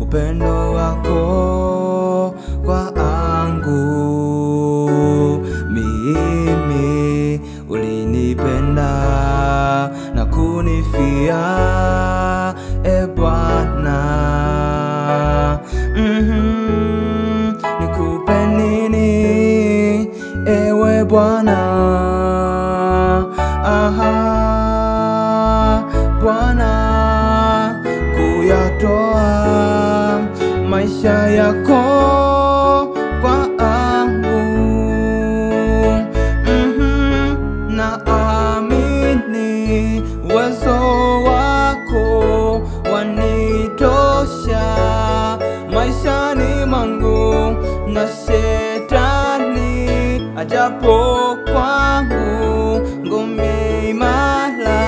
upendo wako kwangu mimi ulinipenda na kunifia e Bwana mm-hmm. nikupe nini ewe Bwana aha Bwana kuyatoa maisha yako kwangu mm-hmm. na amini uwezo wako wanitosha maishani mwangu na shetani ajapo kwangu ngome imara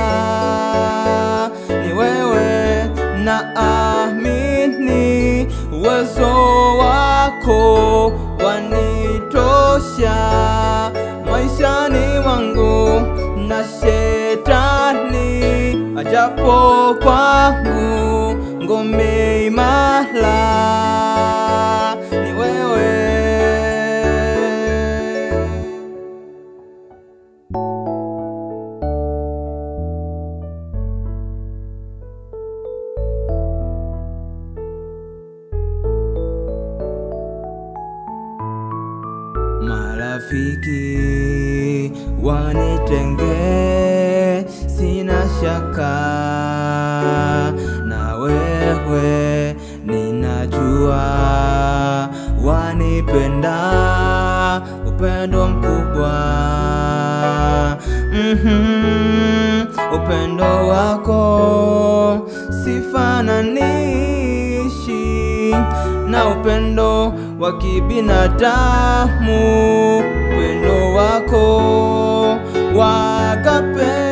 ni wewe na amini uwezo wako wanitosha maishani mwangu na shetani ajapo kwangu ngome imara ni wewe Marafiki wanitenge, sina shaka na wewe, ninajua wanipenda upendo mkubwa mm-hmm. upendo wako sifananishi na upendo wa kibinadamu, upendo wako wa agape